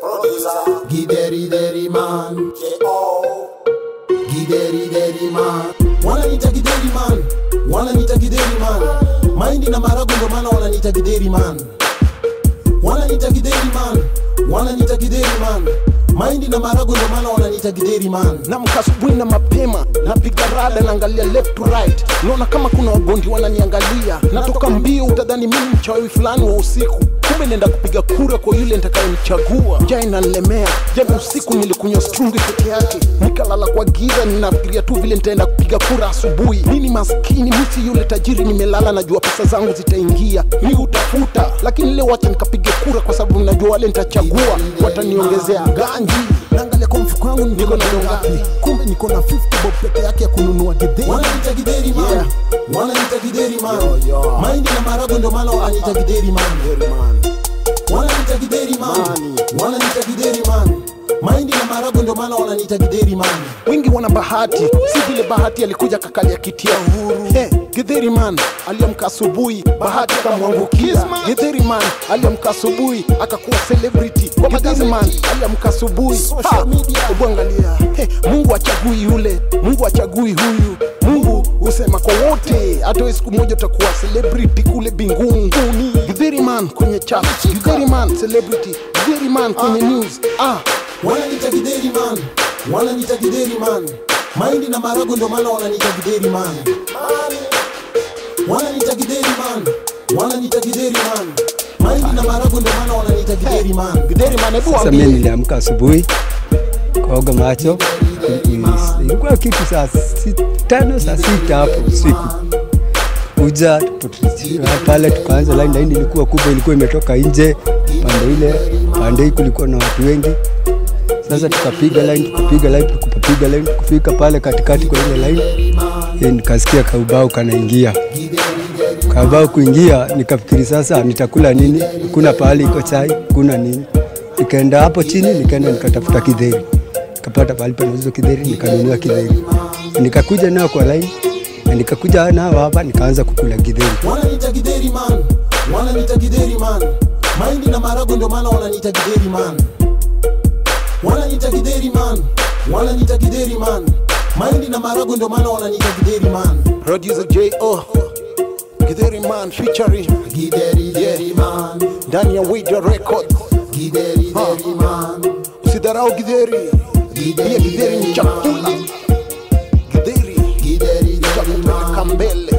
producer, Gideri deri man, J.O. gideri deri man. Wananiita gideri man, wananiita gideri man. Mahindi na marago ndo maana wananiita gideri man. Wananiita gideri man, wananiita gideri man. Mahindi na marago ndo maana wananiita gideri man. namka asubuhi na mapema napiga rada naangalia left to right naona kama kuna wagondi wananiangalia natoka mbio utadhani mimi mchawi fulani wa usiku kumbe nenda kupiga kura kwa yule nitakayemchagua njaa inanilemea jana usiku nilikunywa strungi peke yake nikalala kwa giza ninafikiria tu vile nitaenda kupiga kura asubuhi nini maskini misi yule tajiri nimelala najua pesa zangu zitaingia mi utafuta lakini leo wacha nikapige kura kwa sababu najua wale nitachagua wataniongezea ganji naangalia kwa mfuko wangu niko na ngapi kumbe niko na 50 bob peke yake ya kununua githeri Wananiita gideri man, Yeah. wananiita gideri man. Yo, yo. Mahindi na marago ndo maana wananiita gideri man. Wananiita gideri man, Mani. wananiita gideri man. Mahindi na marago ndo maana wananiita gideri man. wengi wana bahati si vile bahati alikuja kakalia kiti ya uhuru hey, githeri man aliamka asubuhi bahati akamwangukia githeri man aliamka asubuhi akakuwa celebrity githeri man aliamka asubuhi Social media. hebu angalia hey, mungu achagui yule mungu achagui huyu mungu husema kwa wote hata we siku moja utakuwa celebrity kule binguni githeri man kwenye chat githeri man celebrity githeri man kwenye news ah Wananiita gideri man, wananiita gideri man. Mahindi na marago ndo maana wananiita gideri man. Wananiita gideri man, wananiita gideri man. Mahindi na marago ndo maana wananiita gideri man. githeri man hebu Sasa waambie mimi niliamka asubuhi kaoga macho, ilikuwa kitu saa si- tano saa sita hapo usiku kuja tupo- pale tukaanza line. Line ilikuwa kubwa, ilikuwa imetoka nje pande ile, pande hii kulikuwa na watu wengi. Sasa tukapiga line, tukapiga line, tukapiga line, kufika pale katikati kwa ile line eh, nikasikia kaubao kanaingia kabao kuingia, nikafikiri sasa nitakula nini? Kuna pahali iko chai, kuna nini? Nikaenda hapo chini, nikaenda nikatafuta kidheri, nikapata pahali panauzwa kidheri, nikanunua kidheri, nikakuja nao kwa line na nikakuja nao hapa, nikaanza kukula kidheri. Wananiita gideri man, wananiita gideri man. Mahindi na marago ndo maana wananiita gideri man. Wananiita gideri man, wananiita gideri man. Mahindi na marago ndo maana wananiita gideri man. producer J.O. Githeri man featuring Gideri deri man, ndani ya Widia Record. gideri deri man. Usidharau Githeri, pia Githeri ni chakula. Githeri Gideri deri man. chakupeleka mbele.